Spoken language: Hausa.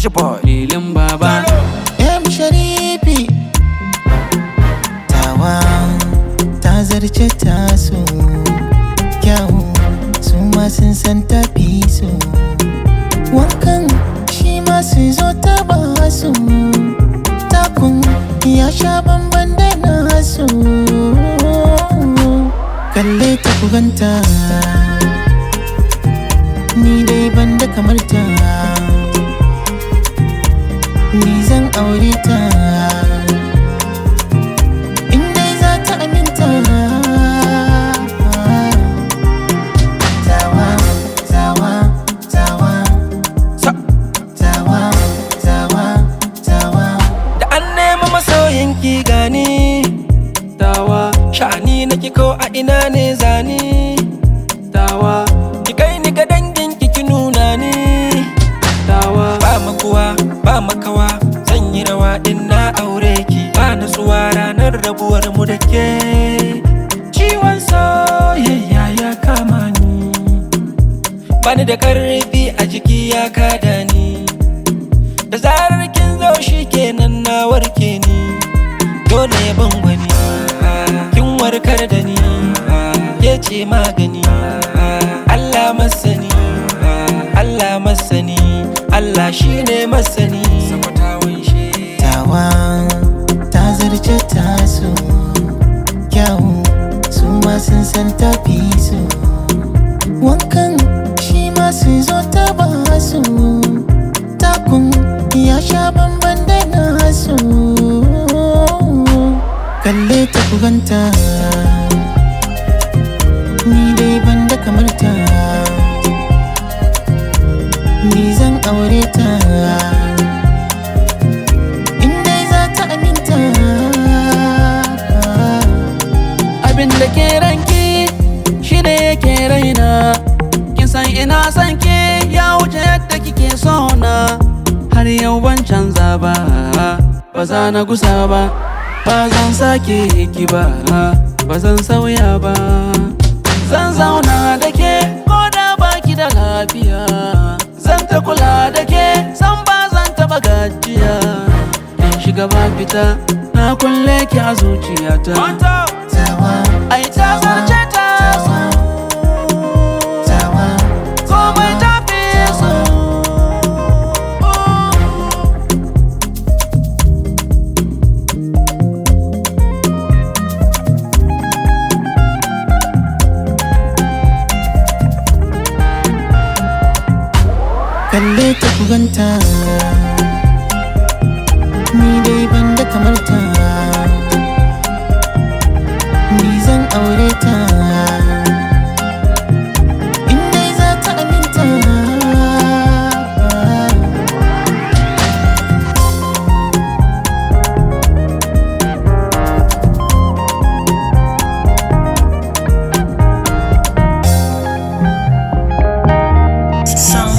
Kashe boy. lilin baba M Sharifi Tawa ta zarce taso Kyawu su ma sun san tafi su Wankan shi ma su zo ta ba su Takun ya sha bamban da nasu Kalle ta ku ganta Ni dai ban da kamar ta ni zan aure ta in dai za ta aminta tawa tawa tawa Sa. tawa tawa tawa Da an nemi masoyin ki gani. tawa Sha'ani na ko a ina ne zani. tawa Ki kai ni ga dangin ki ki nuna ni. tawa Ba makuwa, ba makawa. Zan yi rawa in na aure ki. Ba nutsuwa ranar rabuwar mu da ke. Ciwon soyayya ya kama ni. Bani da karfi a jiki ya kada ni. Da zarar kin zo shi kenan na warke ni. Dole ya ban wani. Kin warkar da ni. Ke ce magani. Allah masani. Allah masani. Allah shine masani. tawa ta zarce taso kyawu su ma sun san tafi su wankan shi ma su zo ta ba su takun ya sha bamban da nasu kalle ta ku ganta ni dai ban da kamar ta ni zan aure ta in dai za ta aminta abin da ke ranki shi da yake raina kin san ina san ki ya wuce yadda kike so na har yau ban canza ba ba za na gusa ba ba zan sake ki ba ba zan sauya ba zan zauna da ke ko da baki da lafiya zan ta kula da ke san ba zan taba gajiya in shiga ba fita na kulle ki a zuciyata tawa Ai ta zarce ta so tawa komai ta fi so kalle ta ku ganta ni dai ban da kamar ta ni zan aure ta in dai za ta aminta Sound